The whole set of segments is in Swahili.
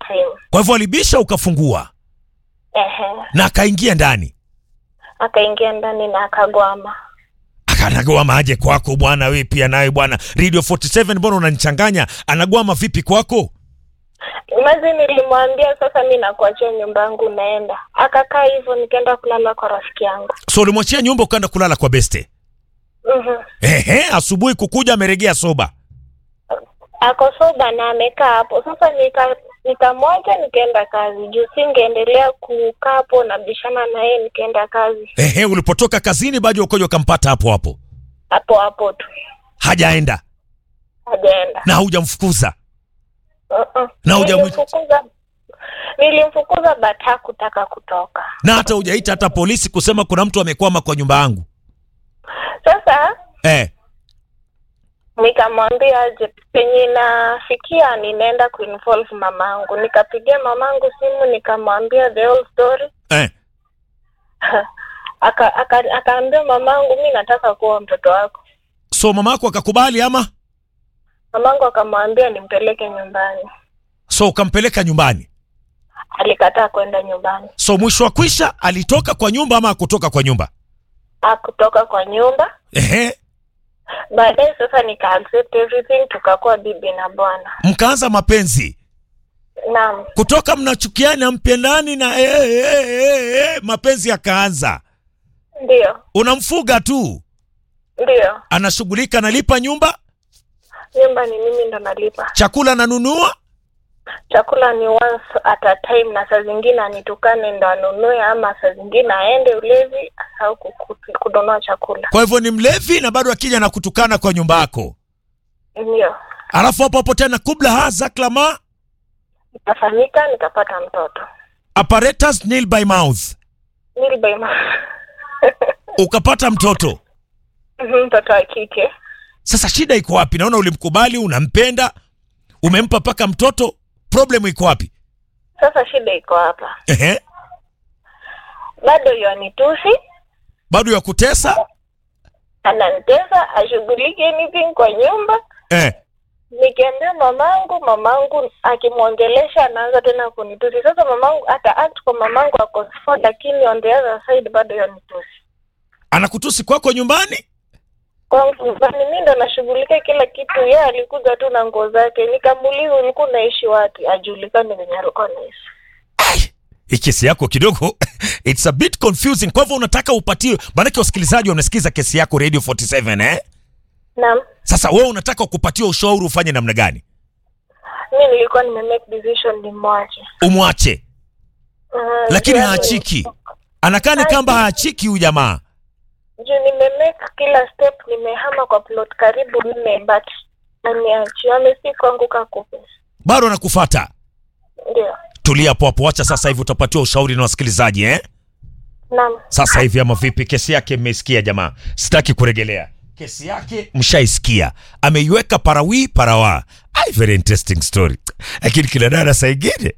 simu. Kwa hivyo alibisha ukafungua Ehe, na akaingia ndani. akaingia ndani na akagwama. Akanagwama aje kwako bwana? Wewe pia nawe bwana, Radio 47 mbona unanichanganya? Anagwama vipi kwako? Mazi nilimwambia sasa mi nakuachia nyumba yangu naenda. Akakaa hivyo nikaenda kulala kwa rafiki yangu. So ulimwachia nyumba ukaenda kulala kwa beste? Mhm. Ehe, asubuhi kukuja ameregea soba. Ako soba na amekaa hapo. Sasa nika nikamwacha nikaenda kazi. Juu singeendelea kukaa hapo na bishana na yeye nikaenda kazi. Ehe, ulipotoka kazini bado ukoja ukampata hapo hapo, Hapo hapo tu. hajaenda Hajaenda. na haujamfukuza Uh-uh. Na hujamwita- Nilimfukuza nilimfukuza but hakutaka kutoka. na hata hujaita hata polisi kusema kuna mtu amekwama kwa nyumba yangu. Sasa Eh, nikamwambia aje penye nafikia ninaenda kuinvolve mamangu. Nikapigia mamangu simu nikamwambia the whole story. eh. Aka- aka- akaambia mamangu, mi nataka kuwa mtoto wako. So mama yako akakubali ama? Mamangu akamwambia nimpeleke nyumbani. So ukampeleka nyumbani. Alikataa kwenda nyumbani, So mwisho wa kwisha alitoka kwa nyumba ama akutoka kwa nyumba? akutoka kwa nyumba. Ehe, Baadaye sasa nika accept everything, tukakuwa bibi na bwana. mkaanza mapenzi Naam, kutoka mnachukiana mpendani na eh, eh, eh, eh, mapenzi yakaanza. ndio Unamfuga tu, ndio, anashughulika, analipa nyumba, nyumba ni mimi ndo nalipa. chakula ananunua. Chakula ni once at a time, na saa zingine anitukane ndo anunue, ama saa zingine aende ulevi asahau kuku- kununua chakula. Kwa hivyo ni mlevi na bado akija na kutukana kwa nyumba yako, Ndio alafu hapo hapo tena kubla haza klama ikafanyika, nikapata mtoto apparatus nil by mouth, nilibema ukapata mtoto. mtoto wa kike. Sasa shida iko wapi? Naona ulimkubali, unampenda, umempa mpaka mtoto, problem iko wapi? Sasa shida iko hapa, Ehe, bado yanitusi, bado ya kutesa ananitesa, ashughuliki anything kwa nyumba. eh. Nikiambia mamangu, mamangu akimwongelesha anaanza tena kunitusi. Sasa mamangu ata act kwa mamangu ako sawa, lakini on the other side bado yanitusi Anakutusi kwako nyumbani kwangu nyumbani. Mi ndo nashughulika kila kitu, yeye alikuja tu na nguo zake. Nikamuuliza ulikuwa unaishi wapi, ajulikane venye alikuwa anaishi. hii kesi yako kidogo it's a bit confusing. Kwa hivyo unataka upatie, maanake wasikilizaji wanasikiza kesi yako Radio 47 eh? Naam, Sasa wewe unataka kupatia ushauri ufanye namna gani? mi nilikuwa nime make decision nimwache. Umwache, Mm, lakini juu haachiki, anakaa ni kamba haachiki huyu jamaa. juu nimemake kila step, nimehama kwa plot karibu nne, but aniachi amesi kuanguka kupe. bado anakufata. Ndio, Tulia hapo hapo, wacha sasa hivi utapatiwa ushauri na wasikilizaji eh? naam. Sasa hivi ama vipi? Kesi yake mmeisikia jamaa, sitaki kuregelea kesi yake, mshaisikia. Ameiweka parawi parawa. Ai, very interesting story, lakini kila dada saa ingine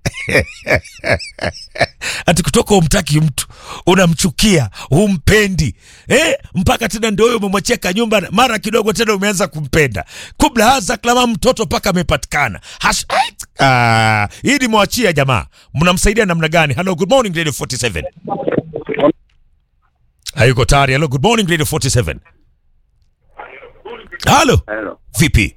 ati kutoka umtaki mtu unamchukia humpendi eh, mpaka tena ndio huyo umemwachia kanyumba, mara kidogo tena umeanza kumpenda. Kubla haza klama mtoto mpaka amepatikana. Hash- ai, ah, hii nimewachia jamaa, mnamsaidia namna gani? Hello, good morning Radio 47 hayuko tayari. Hello, good morning Radio 47 halo, Hello. vipi?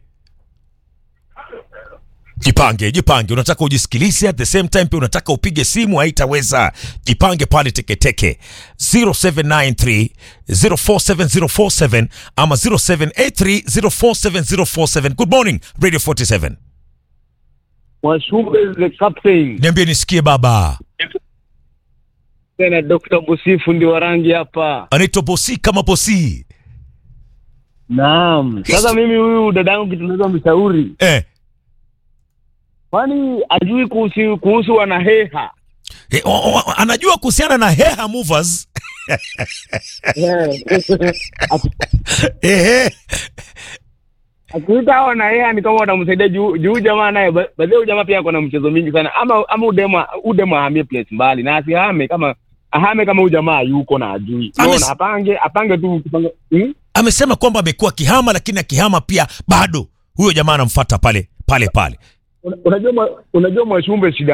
Jipange, jipange. Unataka ujisikilize at the same time pia unataka upige simu, haitaweza. Jipange pale teketeke 0793 047047 ama 0783 047047. Good morning Radio 47. Mwashumbe the captain Niambie nisikie baba. tena Dr. Busifu ndio wa rangi hapa. Anaitwa Bosi kama Bosi. Naam. Sasa mimi huyu dadangu kitu naweza mshauri, Eh. kwani ajui kuhusu kuhusu wanaheha Eh, o, o, anajua kuhusiana na Heha Movers. Ehe. akiita hao wanaheha ni kama watamsaidia juu juu jamaa naye ba- baadhi ya huyu jamaa pia ako na mchezo mingi sana, ama ama udema udema ahamie place mbali na asihame kama ahame kama huyu jamaa yuko na ajui, Ames- unaona, apange apange tu kupanga hmm? Amesema kwamba amekuwa akihama, lakini akihama pia bado huyo jamaa anamfuata pale pale pale. Una- Unajua mwa- unajua Mwashumbe shida